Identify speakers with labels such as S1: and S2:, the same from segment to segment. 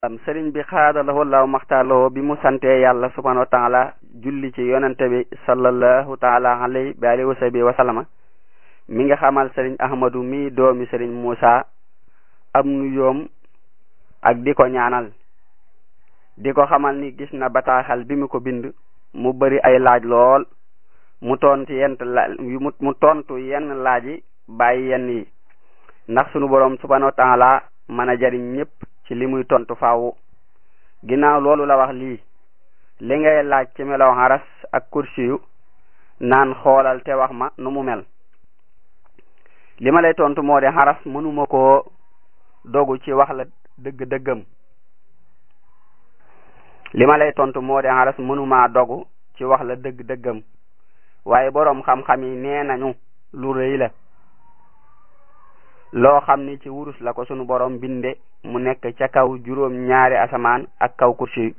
S1: sëriñ bi xaadalawoo law maxtaaloo bi mu santee yàlla subhanahu wa taala julli ci yonente bi sallallahu taala alayhi bi alihi wa sahbi wa sallama mi nga xamal sëriñ ahmadu mi doomi sëriñ Muusa am nu yoom ak di ko ñaanal di ko xamal ni gis na bataaxal bi mu ko bind mu bari ay laaj lool mu tontu yent la mu tontu yenn laaj yi bàyyi yenn yi ndax sunu boroom subhanahu wa taala mën a jariñ ñépp ci li muy tontu faawu ginnaaw loolu la wax lii li ngay laaj ci melaw xaras ak kursi yu naan xoolal te wax ma nu mu mel li ma lay tontu moo de xaras mënuma koo dogu ci wax la dëgg-dëggam li ma lay tontu moo de xaras mënumaa dogu ci wax la dëgg-dëggam waaye boroom xam-xam yi nee nañu lu rëy la loo xam ni ci wurus la ko sunu boroom binde mu nekk ca kaw juróom ñaari asamaan ak kaw kursi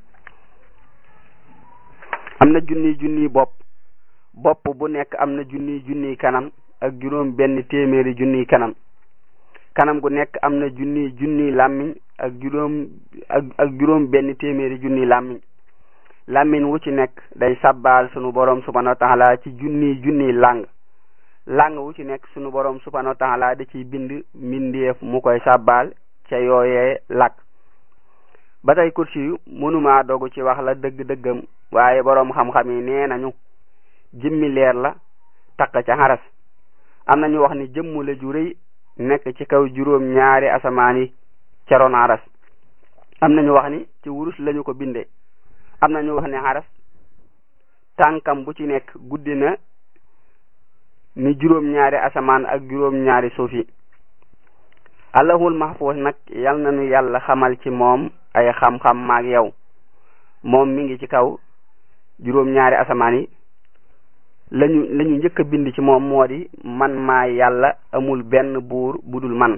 S1: am na junni junni bopp bopp bu nekk am na junni junni kanam ak juróom benn téeméeri junni kanam kanam gu nekk am na junni junni làmmiñ ak juróom ak ak juróom benn téeméeri junni làmmiñ làmmiñ wu ci nekk day sabbaal sunu boroom subhanahu wa taala ci junni junni làng làng wu ci nekk sunu boroom subhanahu wa taala da ciy bind mbindeef mu koy sabbaal ca yooyee làkk ba tey kursi yu mënumaa dogu ci wax la dëgg-dëggam waaye boroom xam-xam yi nee nañu jëmmi leer la takk ca xaras am nañu wax ni jëmmu la ju rëy nekk ci kaw juróom ñaari asamaan yi ca ron xaras am nañu wax ni ci wurus lañu ko binde am nañu wax ni xaras tànkam bu ci nekk guddi na ni juróom ñaari asamaan ak juróom ñaari suuf yi allahul mahfuus nag yal na nu yàlla xamal ci moom ay xam-xam maag yow moom mi ngi ci kaw juróom ñaari asamaan yi lañu lañu njëkk a bind ci moom moo di man maa yàlla amul benn buur budul man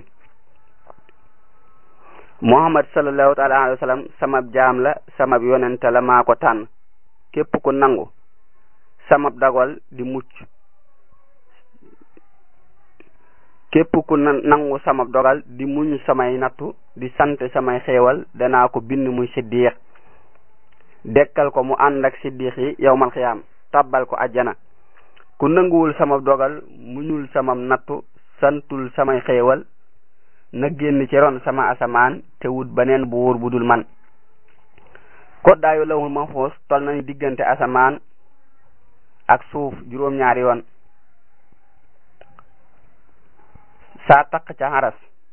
S1: muhammad sallallahu taala alayhi wa sallam samab jaam la samab yonente la maa ko tànn képp ku nangu samab dagal di mucc képp ku nangu sama dogal di muñ samay nattu di sant samay xéewal danaa ko bind muy siddiq dekkal ko mu ànd ak siddiq yi yowmal xiyaam tabbal ko ajjana ku nanguwul sama dogal muñul sama nattu santul samay xéewal na génn ci ron sama asamaan te wut beneen bu wóor bu dul man koddaayu lawul mahfuus tol nañu diggante asamaan ak suuf juróom-ñaari yoon saa takk ca xaras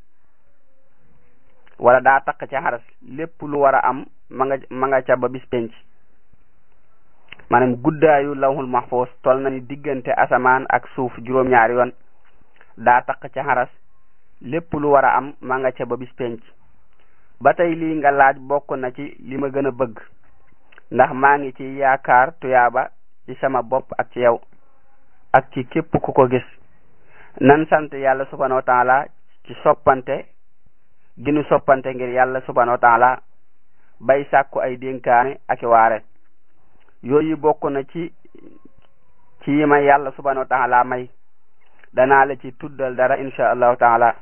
S1: wala daa takk ca xaras lépp lu war a am ma nga ma nga ca ba bis penc maanaam guddaayu lawhul mahfuus tol na ni diggante asamaan ak suuf juróom-ñaari yoon daa takk ca xaras lépp lu war a am ma nga ca ba bis penc ba tey lii nga laaj bokk na ci li ma gën a bëgg ndax maa ngi ci yaakaar tuyaaba ci sama bopp ak ci yow ak ci képp ku ko gis nan sant yàlla subhanahu wa taala ci soppante ginu soppante ngir yàlla subhanahu wa taala bay sàkku ay dénkaane ak waare yooyu bokk na ci ci yi ma yàlla subhanahu wa taala may danaa la ci tuddal dara insha allahu taala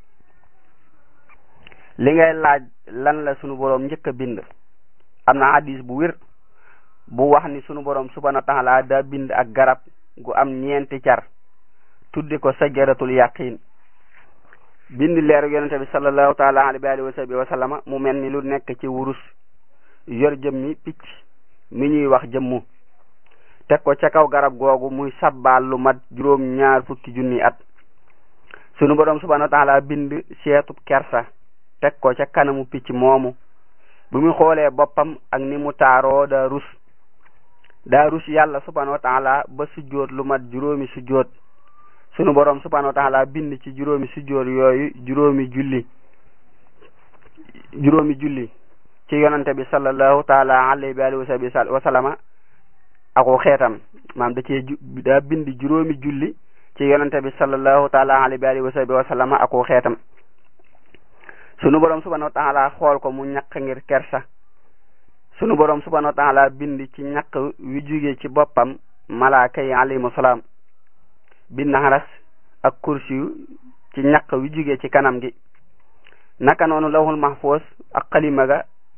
S1: li ngay laaj lan la sunu boroom njëkk a bind am na hadis bu wér bu wax ni sunu boroom subhanahu wa taala daa bind ak garab gu am ñeenti car tuddi ko sajaratul yaqin bind leeru yonente bi sallallahu taala alayhi wa sahbihi wa sallama mu mel ni lu nekk ci wurus yor jëmmi picc mi ñuy wax jëmmu teg ko ca kaw garab googu muy sabbaal lu mat juróom ñaar fukki junni at sunu boroom subhanahu wa taala bind seetub kersa teg ko ca kanamu picc moomu bu mu xoolee boppam ak ni mu taaroo daa rus daa rus yàlla subhanahu wa taala ba sujjóot lu mat juróomi sujjóot sunu boroom subhanahu wa taala bind ci juróomi sujjóot yooyu juróomi julli juróomi julli ci yonante bi sallallahu taala alayhi wa alihi wa sallama ako xeetam maam da cee daa bind juróomi julli ci yonante bi sallallahu taala alayhi wa alihi wa sallama ako xeetam sunu boroom subhanahu wa taala xool ko mu ñaq ngir kersa sunu boroom subhanahu wa taala bind ci ñaq wi jóge ci boppam malaaka yi alayhimu salaam bind xaras ak kursi yu ci ñaq wi jóge ci kanam gi naka noonu lawhul mahfuus ak xalima ga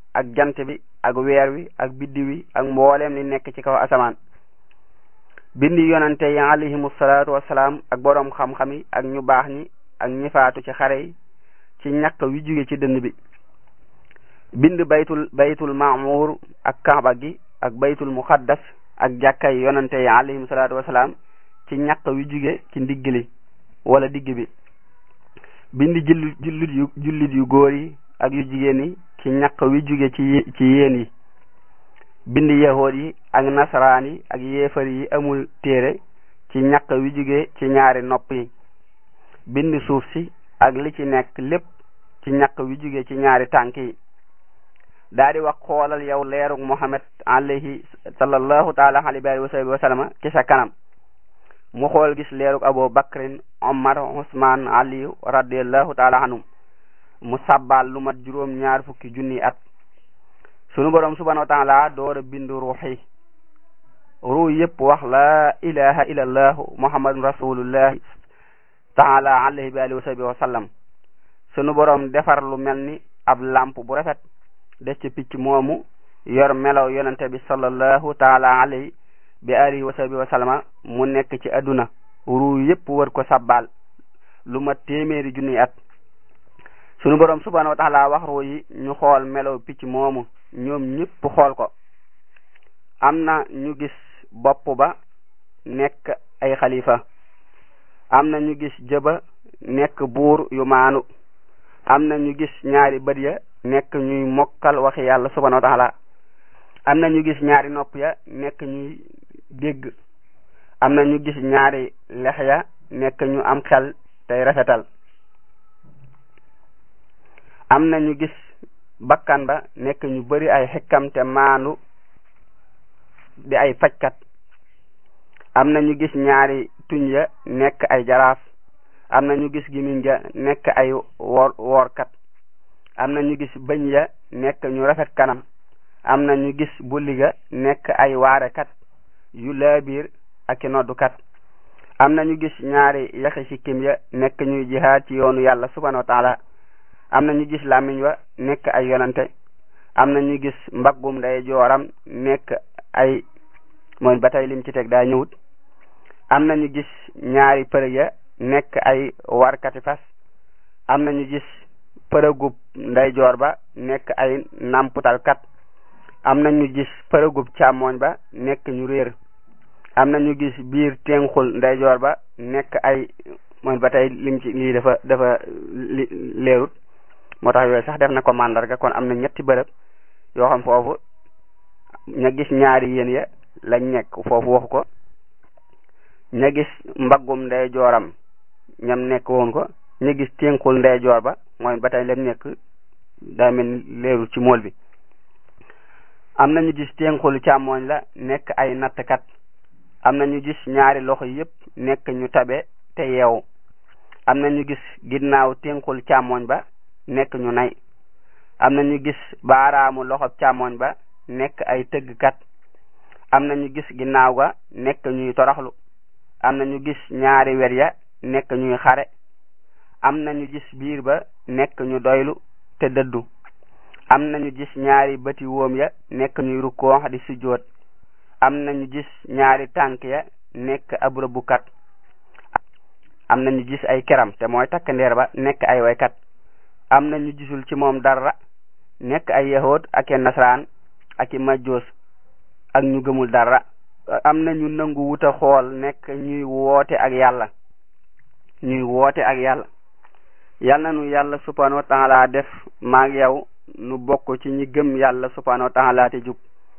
S1: ak jant bi ak weer wi ak biddi wi ak mboolem li nekk ci kaw asamaan bindi yonante yi alayhimu salaatu wasalaam ak boroom xam-xam yi ak ñu baax ñi ak ñi faatu ci xare yi ci ñàkk wi jóge ci dënn bi bind baytul baytul maamur ak kaaba gi ak baytul muqaddas ak jàkkay yonante yi alayhimu salaatu wasalaam ci ñàkk wi jóge ci ndigg li wala digg bi bind jullit jullit yu jullit yu góor yi ak yu jigéen yi ci ñàkk wi jóge ci ci yéen yi bind yahood yi ak nasaraan yi ak yéefar yi amul téere ci ñàkk wi jóge ci ñaari nopp yi bind suuf si ak li ci nekk lépp ci ñàkk wi jóge ci ñaari tànk yi daa di wax xoolal yow leerug Muhammad alayhi sallallahu taala alayhi wa sahbihi wa sallama ci sa kanam mu xool gis leerug Abu Bakrin Omar Usman Aliyu radiallahu taala anhum mu sabbal lu mat juróom ñaar fukki junni at sunu borom subhanahu wa taala door a bind ruux yi ruux yëpp wax la ilaha illallah muhammadun rasulullah taala alayhi wa alihi wa sahbihi wa sallam sunu borom defar lu mel ni ab lamp bu rafet des ci picc moomu yor melaw yonente bi sallallahu taala alayhi bi alihi wa sahbihi wa sallama mu nekk ci adduna ruux yëpp war ko sabbal lu mat téeméeri junni at sunu borom subhanahu wa taala wax ruux yi ñu xool melaw picc moomu ñoom ñëpp xool ko am na ñu gis bopp ba nekk ay xalifa am na ñu gis jëba nekk buur yu maanu am na ñu gis ñaari bët ya nekk ñuy mokkal waxi yàlla subhanahu wa taala am na ñu gis ñaari nopp ya nekk ñuy dégg am na ñu gis ñaari lex ya nekk ñu am xel tey rafetal am na ñu gis bakkan ba nekk ñu bari ay xekkam te maandu di ay fajkat am na ñu gis ñaari tuñ ya nekk ay jaraaf am na ñu gis gimiñ ja nekk ay woor woorkat am na ñu gis bëñ ya nekk ñu rafet kanam am na ñu gis bulli ga nekk ay waarekat yu laabiir ak i noddukat am na ñu gis ñaari yaxi sikkim ya nekk ñuy jihaad ci yoonu yàlla subhanahu wa taala am na ñu gis làmmiñ wa nekk ay yonante am na ñu gis mbaggum nday jooram nekk ay mooy ba tey lim ci teg daa ñëwut am na ñu gis ñaari përëg ya nekk ay warkati fas am na ñu gis përëgub nday joor ba nekk ay namputalkat am na ñu gis përëgub càmmooñ ba nekk ñu réer am na ñu gis biir tenxul nday joor ba nekk ay mooy ba tey lim ci lii dafa dafa leerut moo tax yooyu sax def na ko mandarga kon am na ñetti bërëb yoo xam foofu ña gis ñaari yéen ya lañ nekk foofu waxu ko ña gis mbaggum ndey jooram ñam nekk woon ko ña gis ténkul ndey joor ba mooy ba tey lam nekk daa mel ni leerul ci mool bi am na ñu gis ténkul càmmooñ la nekk ay nattkat am na ñu gis ñaari loxo yépp nekk ñu tabe te yeewu am na ñu gis ginnaaw ténkul càmmooñ ba nekk ñu nay am na ñu gis baaraamu loxob càmmoñ ba nekk ay tëggkat am na ñu gis ginnaaw ga nekk ñuy toroxlu am na ñu gis ñaari wer ya nekk ñuy xare am na ñu gis biir ba nekk ñu doylu te dëddu am na ñu gis ñaari bëti woom ya nekk ñuy rukkoox di sujjoot am na ñu gis ñaari tànk ya nekk ab rëbbukat am na ñu gis ay keram te mooy takk ndeer ba nekk ay waykat am na ñu gisul ci moom dara nekk ay yahood ak i nasaraan ak i majjoos ak ñu gëmul dara am na ñu nangu wuta xool nekk ñuy woote ak yàlla ñuy woote ak yàlla yal na nu yàlla subhanahu wa taala def maag yow nu bokk ci ñi gëm yàlla subhanahu wa taala te jub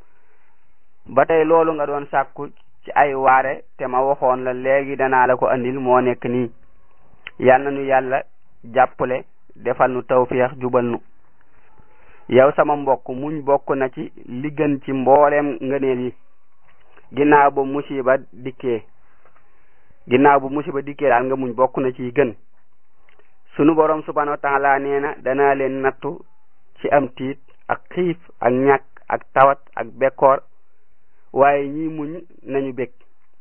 S1: ba tey loolu nga doon sàkku ci ay waare te ma waxoon la léegi danaa la ko andil moo nekk nii yal na nu yàlla jàppale defal nu tawfiix jubal nu yow sama mbokk muñ bokk na ci li gën ci mbooleem ngëneel yi ginnaaw ba musiba dikkee ginnaaw bu musiba dikkee daal nga muñ bokk na ci gën sunu borom subhanahu wa taala nee na danaa leen nattu ci am tiit ak xiif ak ñàkk ak tawat ak bekkoor waaye ñi muñ nañu bég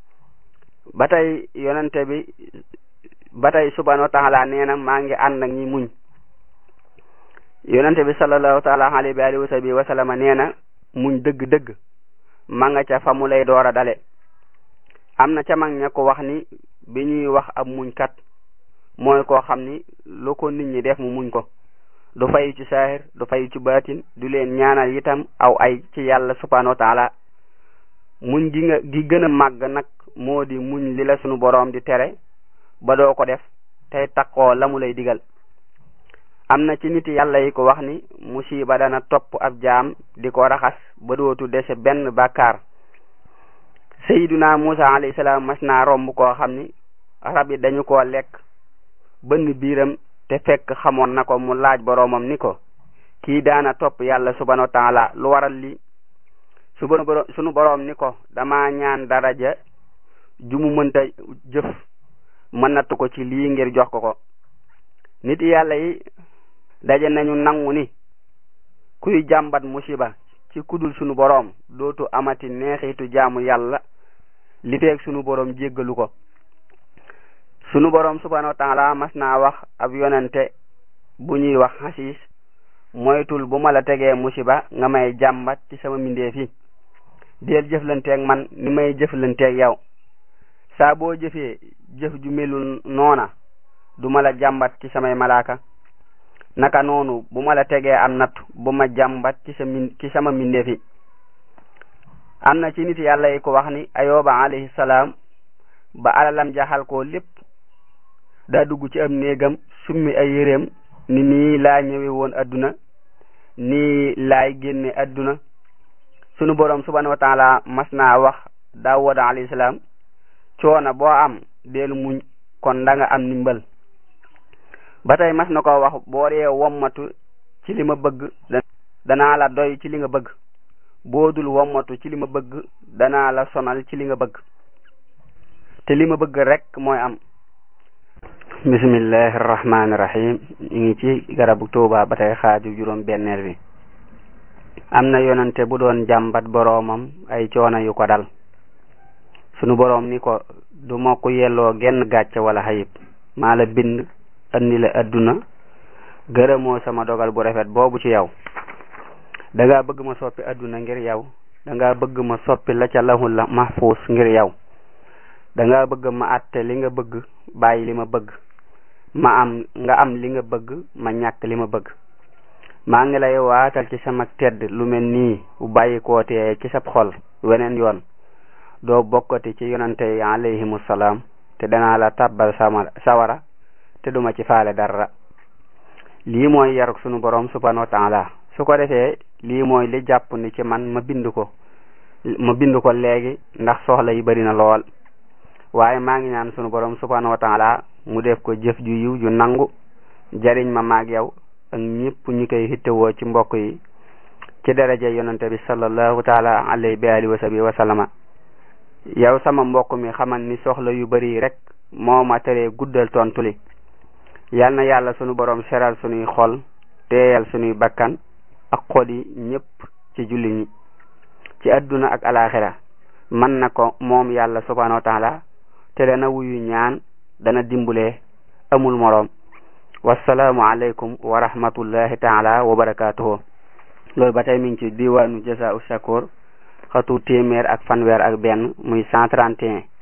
S1: ba tey yonente bi ba tey subhanahu wa taala nee na maa ngi ànd ak ñi muñ yonente bi sallallahu taala alayhi wa alihi wa sahbihi wa sallama nee na muñ dëgg-dëgg ma nga ca fa mu lay door a dale am na ca mag ña ko wax ni bi ñuy wax ab muñkat mooy koo xam ni lu ko nit ñi def mu muñ ko du fayu ci saahir du fayu ci baatin du leen ñaanal itam aw ay ci yàlla subhanahu wa taala muñ gi nga gi gën a màgg nag moo di muñ li la sunu boroom di tere ba doo ko def tey takkoo la mu lay digal am na ci nit yàlla yi ko wax ni musiba dana topp ab jaam di ko raxas ba dootu dese benn bàkkaar sayyiduna Musa alayhi salaam mas naa romb koo xam ni rab yi dañu koo lekk bënn biiram te fekk xamoon na ko mu laaj boroomam ni ko kii daana topp yàlla subhanahu wa taala lu waral li sunu boroom ni ko dama ñaan daraja ju mu mënta jëf ma natt ko ci lii ngir jox ko ko nit yàlla yi daje nañu nangu ni kuy jàmbat musiba ci kudul sunu boroom dootu amati neexitu jaamu yàlla li feeg sunu boroom jéggalu ko sunu boroom subhanahu wa taala mas naa wax ab yonente bu ñuy wax xasiis moytul bu ma la tegee musiba nga may jàmbat ci sama mbindeef yi deel jëflanteeg man ni may jëflanteeg yow saa boo jëfee jëf ju melul noona du ma la jàmbat ci samay malaaka naka noonu bu ma la tegee am natt bu ma jàmbat ci sa min ci sama mbindeef yi am na ci nit yàlla yi ko wax ni ayoba alayhi salaam ba alalam jaxal ko lépp daa dugg ci am néegam summi ay yéreem ni nii laa ñëwe woon adduna nii laay génne adduna sunu borom subhanahu wa taala mas naa wax daawuda alayhi salaam coona boo am deelu muñ kon da nga am ndimbal ba tey mas na ko wax boo dee wommatu ci li ma bëgg danaa la doy ci li nga bëgg boo dul wommatu ci li ma bëgg danaa la sonal ci li nga bëgg te li ma bëgg rek mooy am bismillahi rahmaani rahim ñu ngi ci garabu tuuba ba tey xaaju juróom benneel bi am na yonante bu doon jàmbat boroomam ay coono yu ko dal sunu boroom ni ko du ma ko yelloo genn gàcce wala xayib maa la bind andi la adduna gërëmoo sama dogal bu rafet boobu ci yow dangaa bëgg ma soppi adduna ngir yow dangaa bëgg ma soppi la ca lahul la mahfuus ngir yow dangaa bëgg ma àtte li nga bëgg bàyyi li ma bëgg ma am nga am li nga bëgg ma ñàkk li ma bëgg maa ngi lay waatal ci sama tedd lu mel nii bu bàyyi kootee ci sab xol weneen yoon doo bokkati ci yonante yi alayhimu salaam te danaa la tàbbal sama sawara te duma ci faale dara lii mooy yaruk sunu borom subhanahu wa taala su ko defee lii mooy li jàpp ni ci man ma bind ko ma bind ko léegi ndax soxla yi bari na lool waaye maa ngi ñaan sunu borom subhanahu wa taala mu def ko jëf ju yiw ju nangu jariñ ma maag yow ak ñëpp ñu koy hittewoo ci mbokk yi ci daraja yonante bi sallallahu taala alayhi bi alihi wa sahbihi wa sallama yow sama mbokk mi xamal ni soxla yu bari rek moo ma teree guddal tontu li yal na yàlla sunu borom seral sunuy xol teeyal sunuy bakkan ak xol yi ñëpp ci julli ñi ci adduna ak alaxira man na ko moom yàlla subhanahu wa taala te dana wuyu ñaan dana dimbulee amul moroom wasalaamu aleykum wa rahmatullahi taala wa barakatuhu loolu ba tey mi ngi ci diwaanu Jazaa'u Shakur xatu téeméer ak fanweer ak benn muy cent trente et un